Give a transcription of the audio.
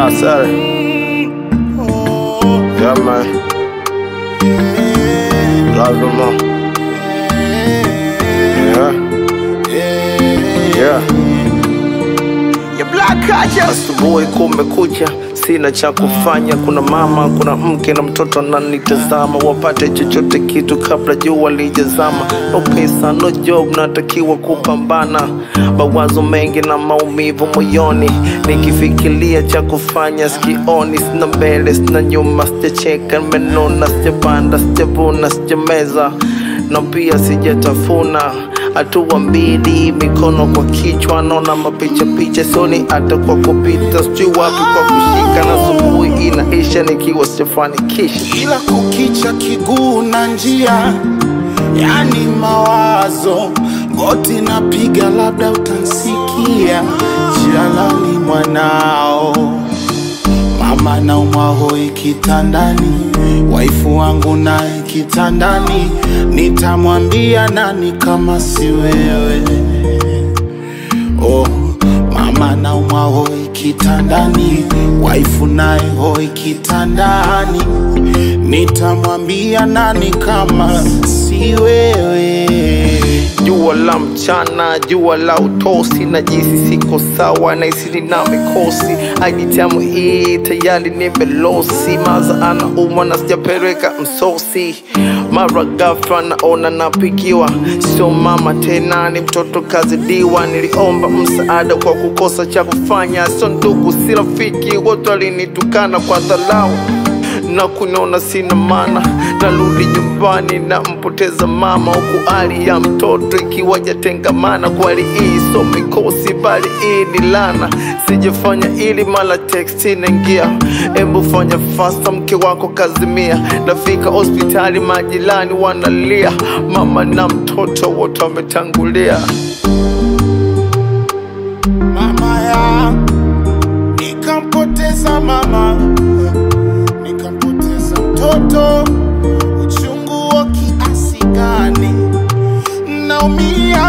said it. Yeah, man. Love you more. Yeah. Yeah. Your black culture. Asubuhi kumekucha, sina cha kufanya. Kuna mama, kuna mke na mtoto ananitazama, wapate chochote kitu kabla jua lijazama. No pesa, no job, natakiwa kupambana. Mawazo mengi na maumivu moyoni, nikifikiria cha kufanya sikioni. Sina mbele, sina nyuma, sijacheka, nimenona, sijapanda, sijavuna, sijameza na pia sijatafuna hatua mbili, mikono kwa kichwa, naona mapicha picha soni, hata kwa kupita sijui wapi kwa kushika, na asubuhi inaisha nikiwa sijafanikisha. ila kukicha kiguu na njia, yani mawazo goti napiga, labda utansikia jialani mwanao mama na umwahoi kitandani, waifu wangu naye kitandani, nitamwambia nani kama si wewe? Oh, mama na umwahoi kitandani, waifu naye hoi kitandani, nitamwambia nani kama si wewe? Jua la mchana, jua la utosi, na jisi siko sawa, na isiri na mikosi. Aijitamu hii tayari nimelosi, maza anaumwa na sijapeleka msosi. Mara ghafla naona napigiwa, sio mama tena, ni mtoto kazidiwa. Niliomba msaada kwa kukosa cha kufanya, sio ndugu, si rafiki, wote walinitukana kwa dharau na kuniona sina maana, narudi nyumbani na mpoteza mama, huku hali ya mtoto ikiwa jatengamana. Kweli hii so mikosi, bali hii ni lana. Sijafanya ili mala text inaingia, embu fanya fasta, mke wako kazimia. Nafika hospitali, majirani wanalia, mama na mtoto wote wametangulia. mama ya nikampoteza mama nikampoteza mtoto uchungu wa kiasi gani naumia